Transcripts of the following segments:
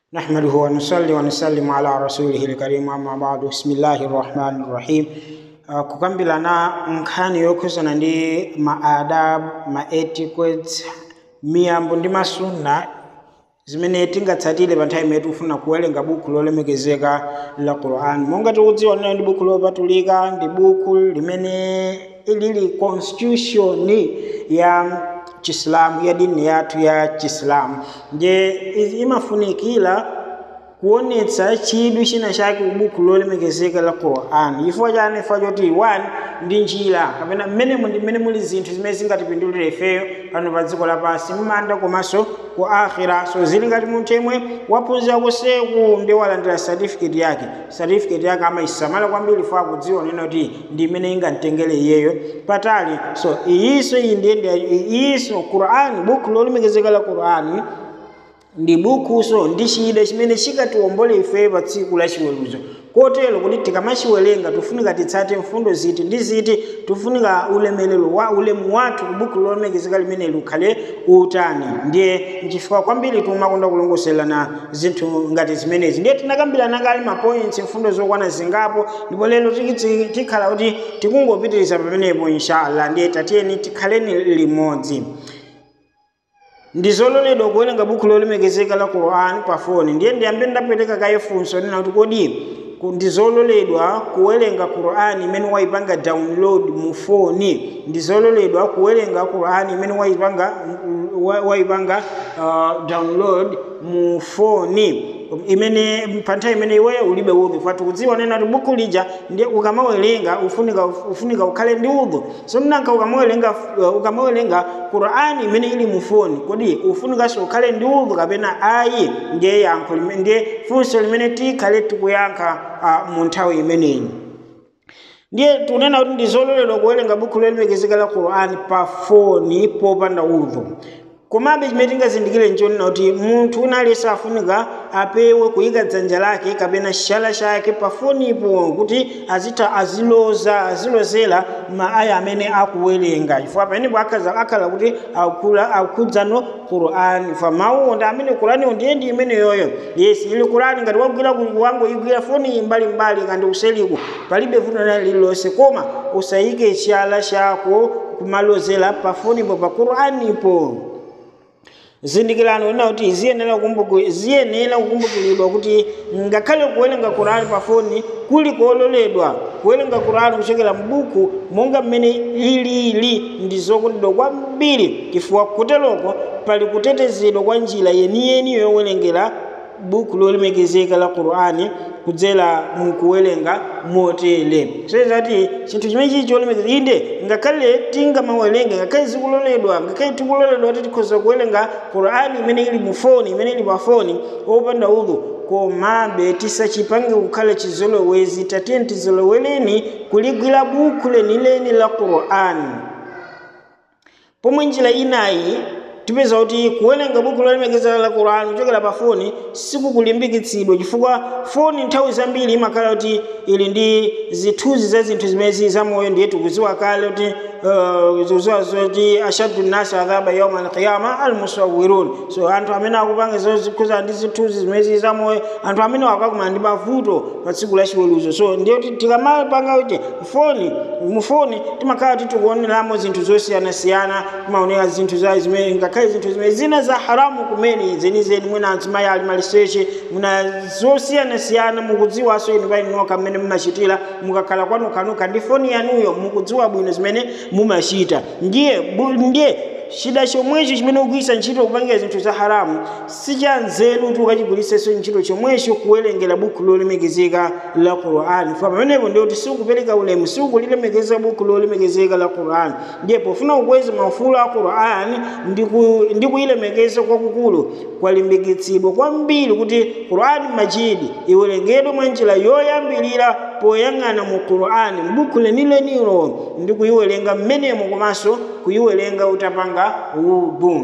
نحمده ونصلي ونسلم على رسوله الكريم أما بعد بسم الله الرحمن الرحيم Uh, kukambirana nkhani yokhuzana ndi maadab ma etiquettes miyambo ndi masunna zimene tingatsatire pa nthawi imene tikufuna kuwerenga buku lolemekezeka la quran monga tikudziwa lino ndi buku lopatulika ndi buku limene lili constitution ya chisilamu ya dini yathu ya chisilamu nje imafunikira kuonetsa chidwi china chake kubuku lolemekezeka la quran chifukwa chani chifukwa choti one ndi njira kapena mmenemo ndi mmene muli zinthu zimene zingatipindulire ifeyo pano pa dziko lapansi mmanda komanso ku akhira so zili ngati munthu yemwe waphunzira kuseku ndi walandira certificate yake certificate yake amayisamala kwambiri fo akudziwa nena kuti ndi imene ingamtengere iyeyo patali so iyinso iyi ndiyende iyinso quran buku lolemekezeka la quran ndi bukuso ndi chida chimene chikatiwombole ife pa tsiku la chiweruzo kotero kuti tikamachiwerenga tifunika titsate mfundo ziti ndi ziti tifunika ulemelero wa ulemu wathu ku buku lolemekezeka limene likhale utani ndiye nchifukwa kwambiri timakonda kulongoserana zinthu ngati zimenezi ndiye tinakambirana kale mapoints mfundo zokwana zingapo ndipo lero tikhala kuti tikungopitiriza pamenepo inshallah ndiye tatiyeni tikhaleni limodzi ndi zololedwa kuwerenga buku lolemekezeka la quran pa foni ndiye ndiyambe ndapereka kaye funso nena kuti kodi ndi zololedwa kuwerenga qur'ani imene wayipanga download mu foni ndi zololedwa kuwerenga qur'ani imene wayipanga wayipanga uh, download mu foni imene pa nthawi imene iweyo ulibe udhu fati kudziwa nena kuti buku lija ndi ukamawerenga ufunika ufunika ukhale ndi udhu so mnanka ukamawerenga ukamawerenga qur'ani imene ili mu foni kodi ufunikanso ukhale ndi udhu kapena ayi ndiye yankho ndiye funso limene tikhale tikuyankha uh, mu nthawi imeneyi ndiye tunena kuti ndi zololedwa kuwerenga buku lolemekezeka la qur'ani pa foni popanda udhu komabe chimene tingazindikire nchonena kuti munthu unalesa afunika apewe kuyika dzanja lake kapena chala chake pafonipo kuti azitha aziloza azilozera maaya amene akuwerenga chifukwa pamenepo akhala kuti akhudzano qur'ani fa mawuwo ndi amene qur'aniwo ndiye ndi imeneyoyo yes ili qur'ani ngati wagwira wangoyigwira foni mbalimbali kandi useliku palibe vuto na lililonse koma usayike chala chako kumalozera pafonipo pa qur'anipo zindikirano ina kuti ziyenera ziyenera kukumbukiridwa kuti ngakhale kuwerenga qur'ani pa foni kuli kololedwa kuwerenga qur'ani kuchokera mbuku monga mmene ilili ndi zokondedwa kwambiri chifukwa kuteroko pali kutetezedwa kwa njira yeniyeni yowerengera buku lolemekezeka la qur'ani kudzera mukuwerenga motere sezati chinthu chimene chili cholemekeza inde ngakhale tingamawerenge ngakhale zikuloledwa ngakhale tikuloledwa kuti tikhoza kuwerenga qur'ani imene ili mu foni imene ili pa foni opanda udhu komabe tisachipange kukhala chizolowezi tatiyeni tizolowereni kuligwira buku lenileni la qur'ani pomwe njira inayi tipeza kuti kuwerenga buku lolemekezeka la qur'ani kuchokera pa foni sikukulimbikitsidwa chifukwa foni nthawi zambiri imakhala kuti ili ndi zithunzi za zinthu zimezi zamoyo ndiye tikuziwa kale kuti zikuziwa zoti ashaddu nnasi adhaba yauma alqiyama almusawirun so anthu amene akupanga zokhuza ndi zithunzi zimezi zamoyo anthu amene akakumana ndi mavuto pa tsiku la chiweruzo so ndiye kuti tikamapanga kuti foni mufoni timakhala kuti tikuoneramo zinthu zosiyanasiyana timaonera zinthu za zimene ngakhale zinthu zimene zina za haramu kumene zenizeni mwina azimayi ali maliseche muna zosiyanasiyana mukudziwanso inu painoka mmene mumachitira mukakhala kwanukanuka ndi foni yanuyo mukudziwa bwino zimene mumachita ndiye ndiye chida chomwecho chimene ukuyisa ntchito kupangira zinthu za haramu sichanzeru kuti ukachigwiritsenso ntchito chomwecho kuwerengera buku lolemekezeka la qur'ani fa pamenepo ndiye kuti sikupereka ulemu sikulilemekeza buku lolemekezeka la qur'ani ndiye pofuna kukweza maufulu a qur'ani ndi kuyilemekeza kwakukulu kwalimbikitsidwa kwambiri kuti qur'ani majidi iwerengedwe mwa njira yoyambirira poyang'ana mu qur'ani mbuku lenilenilo ndi kuyiwerenga mmenemo komanso kuyiwerenga utapanga udhu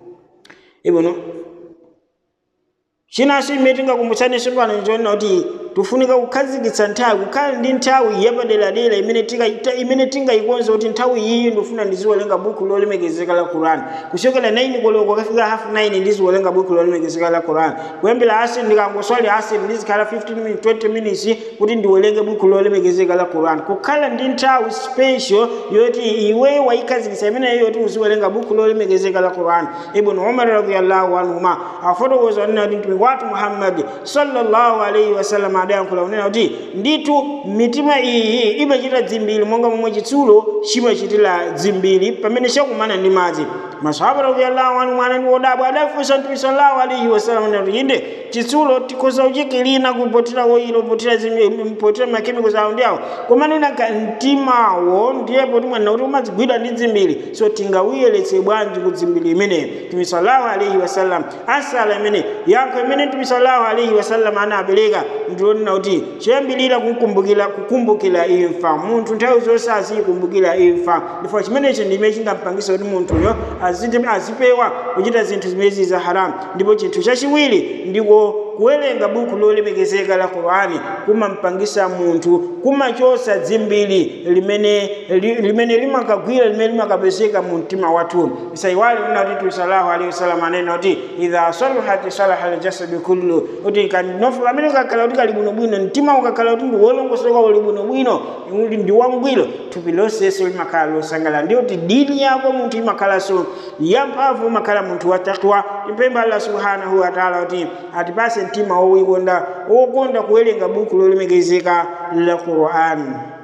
ibno chinanso imene tingakumbutsaninso pano nchonena kuti tifunika kukhazikitsa nthawi kukhala ndi nthawi yapaderadera imene tika- imene tingayikonze kuti nthawi iyi ndifuna ndiziwerenga buku lolemekezeka la quran kuchokera 9 koloko kafika half 9 ndiziwerenga buku lolemekezeka la quran kuyambira asiri ndikangoswali asiri ndizikhala 15 minutes 20 minutes kuti ndiwerenge buku lolemekezeka la quran kukhala ndi nthawi special yoti iwe wayikhazikitsa imeneyo yoti uziwerenga buku lolemekezeka la quran ibn umar radiyallahu anhuma afotokoza onena kuti mtumiki wathu muhammadi sallallahu alaihi wasallam adayankhula unena kuti nditu mitima iyi imachita dzimbiri monga momwe chitsulo chimachitira dzimbiri pamene chakumana ndi madzi masahaba radiyallahu anhu mwana ndi wodabwa adafunsa mtume sallallahu alaihi wasallam unena kuti inde chitsulo tikhoza kuchikilina kupotera oyilo potera potera makemikols awo ndi awo koma nunaka mtimawo ndiyepo timwanena kuti umadzigwidwa ndi dzimbiri so tingawuyeretse bwanji ku dzimbiri imeneyo mtume sallallahu alaihi wasallam asala imene yankho imene mtume sallallahu alaihi wasallam anapereka ndionena kuti choyambirira kukumbukira kukumbukira imfa munthu nthawi zonse azikumbukira imfa ndipo chimenecho ndime chingampangisa kuti munthuyo azite- azipewa kuchita zinthu zimezi za haramu ndipo chinthu chachiwiri ndiko kuwerenga buku lolemekezeka la qurani kumampangisa munthu kumachosa dzimbiri limene li- limene limakagwira limene limakapezeka mu mtima wathu isaiwali una kuti tu salahu alaihi wasallam anena kuti idha saluhat salaha aljasadu kullu kuti kanofu pamene ukakhala kuti kali bwinobwino mtima ukakhala kuti ndi wolongosoka uli bwinobwino uli ndi wangwiro thupi lonseso limakhala losangalala ndiyo kuti dini yako munthu imakhalanso yamphamvu umakhala munthu wa takwa impemba allah subhanahu wa taala kuti atipase mtima wowikonda wokonda kuwerenga buku lolemekezeka la qur'an